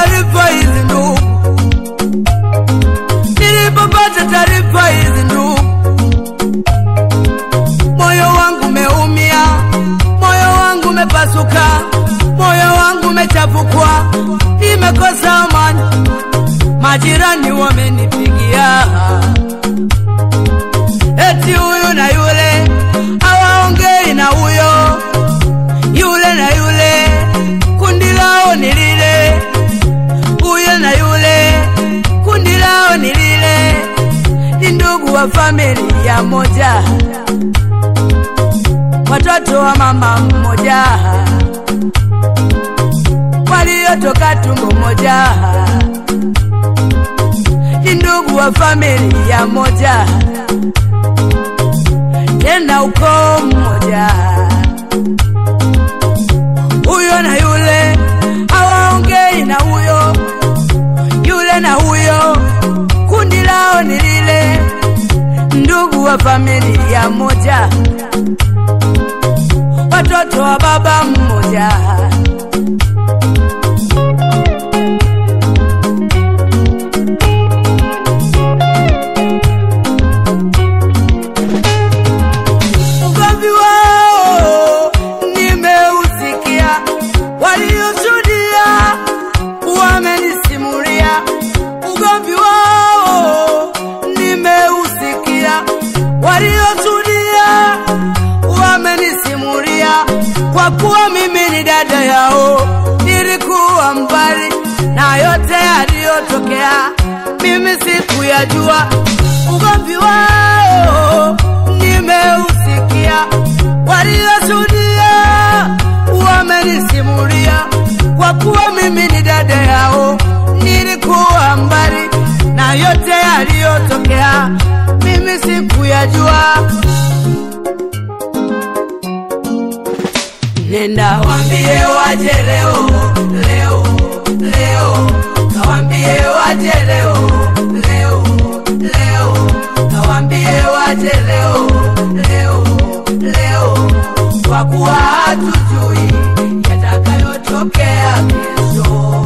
taarifa hizi ndugu, nilipopata taarifa hizi ndugu, moyo wangu umeumia, moyo wangu umepasuka, moyo wangu umechapukwa, nimekosa amani, majirani wamenipigia eti huyu na yule hawaongei na huyo yule na yule, kundi lao ni lile, huyo na yule, kundi lao ni lile, ni ndugu wa familia moja, watoto wa mama mmoja, waliotoka tumbo moja, ni ndugu wa familia moja, tena ukoo mmoja huyo na yule hawaongei na huyo yule na huyo, kundi lao ni lile, ndugu wa familia moja, watoto wa baba mmoja. Ugomvi wao nimeusikia, walioshuhudia wamenisimulia. Ugomvi wao nimeusikia, walioshuhudia wamenisimulia. Kwa kuwa mimi ni dada yao, nilikuwa mbali na yote yaliyotokea, mimi sikuyajua. Ugomvi wao nimeusikia, walioshuhudia wamenisimulia. Kwa kuwa mimi ni dada yao, nilikuwa mbali na yote yaliyotokea, mimi sikuyajua. Nenda wambie waje leo leo leo, kawambie waje leo leo leo, kawambie waje leo leo leo, kwa kuwa hatujui yatakayotokea kesho.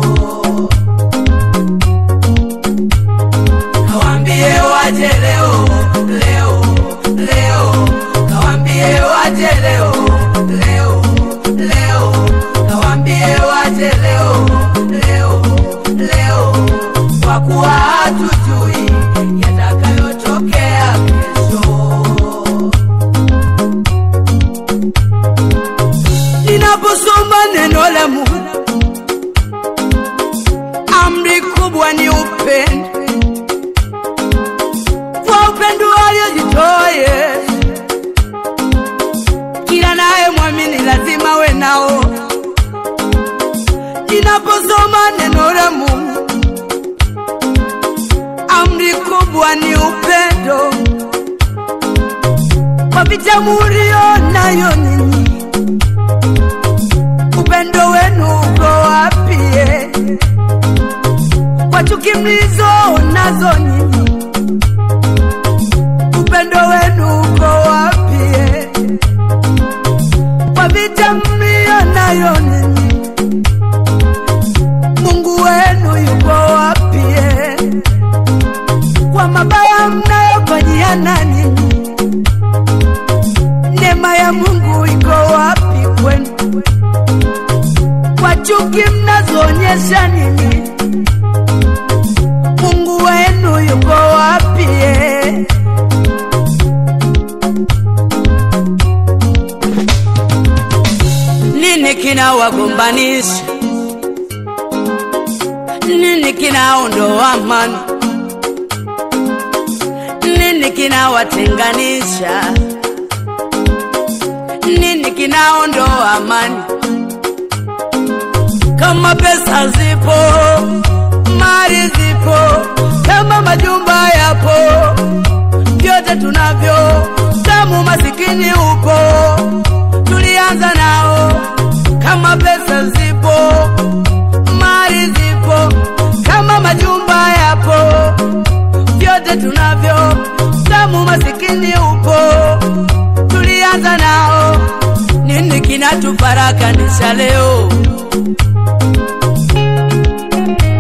Kawambie waje leo leo leo, kawambie waje leo leo leo, kawambie waje leo leo leo, kwa kuwa hatujui yatakayotokea kesho. Ninaposoma neno la Mungu, amri kubwa ni upendo, kwa upendo aliojitoa Yesu. Kila naye mwamini lazima we nao. Ninaposoma neno la Mungu, amri kubwa ni upendo, kwa vita mulio nayo ninyi upendo wenu uko wapi? eh? Kwa chuki mlizo nazo nyinyi, upendo wenu uko wapi? eh? Kwa vita mlio nayo ninyi, Mungu wenu yuko wapi? eh? Kwa mabaya mnayofanyiana ninyi, neema ya Mungu iko wapi kwenu? kwa chuki mnazoonyesha nini? Mungu wenu yuko wapi? eh? Nini kinawagombanisha? Nini kinaondoa amani? Nini kinawatenganisha? Nini kinaondoa amani? kama pesa zipo, mali zipo, kama majumba yapo, vyote tunavyo, tamu masikini upo, tulianza nao. Kama pesa zipo, mali zipo, kama majumba yapo, vyote tunavyo, tamu masikini upo, tulianza nao. Nini kinatufarakanisha leo?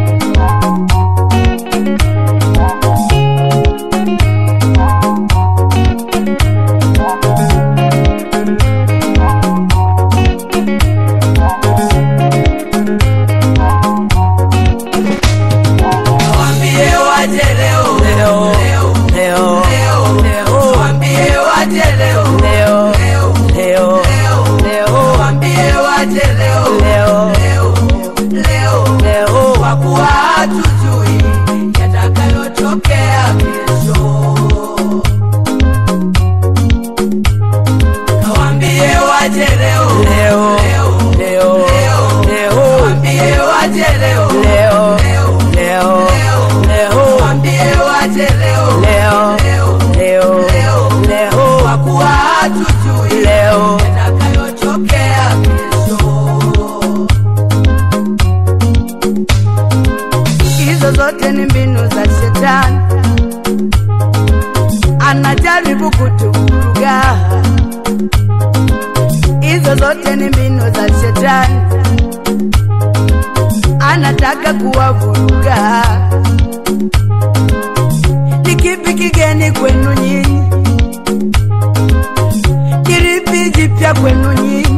wache leo Leo. leo leo leo kwa kuwa hatujui yatakayotokea kesho. Kawambie waje leo Leo. leo leo leo leo Kawambie waje leo leo leo leo leo leo Kawambie waje leo leo leo leo leo leo kwa kuwa hatujui leo yatakayotokea kesho. hizo zote ni mbinu za shetani anajaribu kutuvuruga hizo zote ni mbinu za shetani anataka kuwavuruga ni kipi kigeni kwenu nyinyi kilipi jipya kwenu nyinyi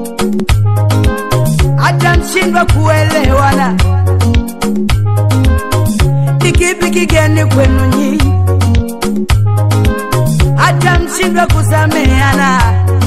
hata mshindwa kuelewana ni kipi kigeni kwenu nyinyi hata mshindwa kusameana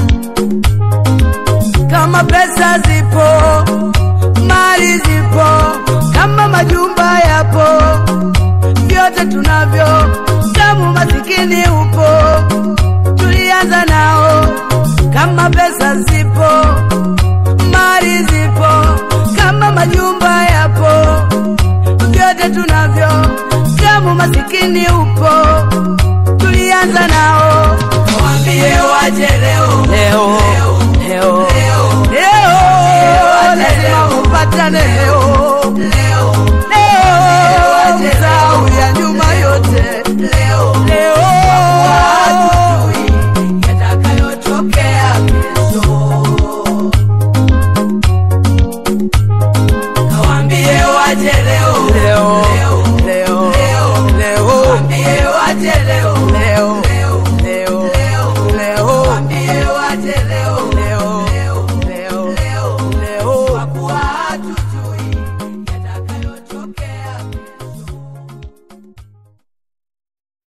kama pesa zipo mali zipo kama majumba yapo vyote tunavyo kama masikini upo tulianza nao kama pesa zipo mali zipo kama majumba yapo vyote tunavyo kama masikini upo tulianza